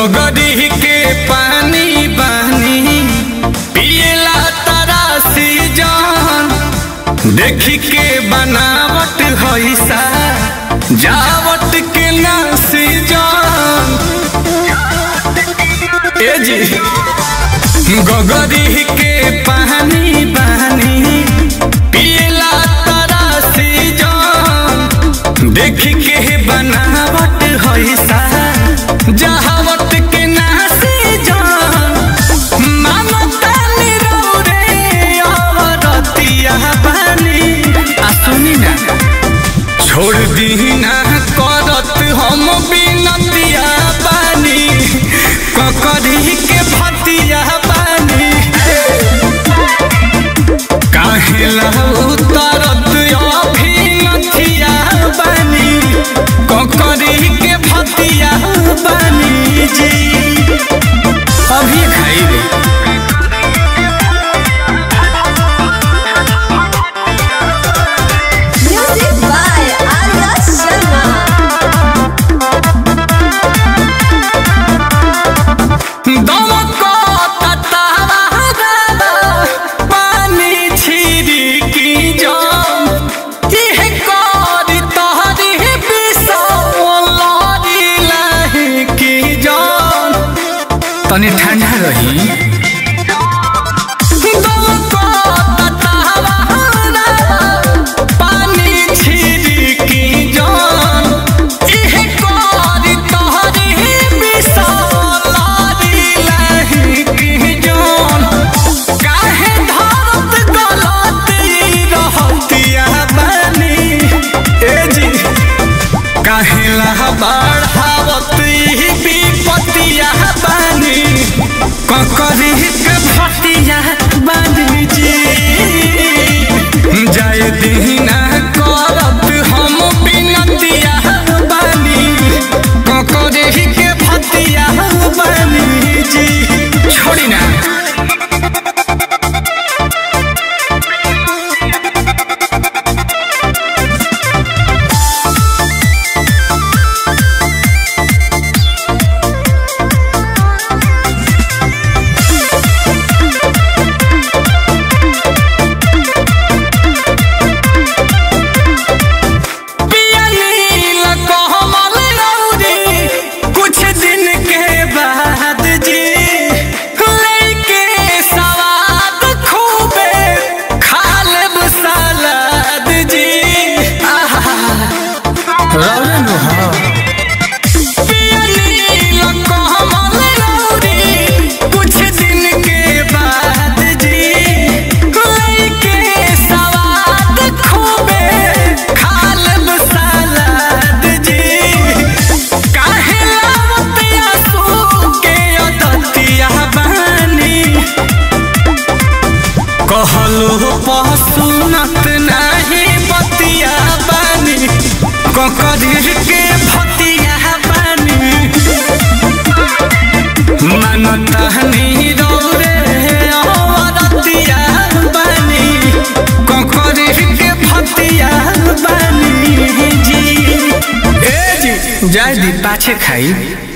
गोगरी के पानी बानी पियला तरासी जान देखी के बनावट हैसा जावट के नासी जान ए जी गोगरी के पानी बानी पियला तरासी जान देखी के बनावट हैसा जहावट के नासी जान ममता निरौरे अवरतिया बानी आ सुनी ना छोड़ दी ना करत हम बिनतिया बानी ककरी के भतिया बानी काहे लहू तरत अभिनतिया बानी ककरी के भतिया बानी जी अभी खाई Music by Arya Sharma. दमको ततावा पानी छिड़की जाम इह करी तहरी बिसौलरी लही की जाम तनी ठंडा रही दमको ततावा पानी छिड़की जाम इह करी तहरी बिसौलरी लही की जाम काहे धरत गलत रहतिया बानी ए जी काहे ला बढ़ावत ई विपतिया बानी ककरी के भतिया बानी जी जाय दीना करत हम बिनतिया बानी ककरी के भतिया बानी जी छोड़ी ना पियलील कोमल रौदी कुछ दिन के बाद जी लइके सवाद खूबे खा लेब सलाद जी आहा रौन हो पियलील कोमल रौदी कुछ दिन के बाद जी लइके सवाद खूबे खा लेब सलाद जी काहे लावतिया सूके अदतिया बानी कहलो पसुनत नाही बतिया बानी ककरीर के भतिया बानी मनता नहीं रौरे अवरतिया बानी ककरीर के भतिया बानी जी ए जी जाय दी पाछे खाई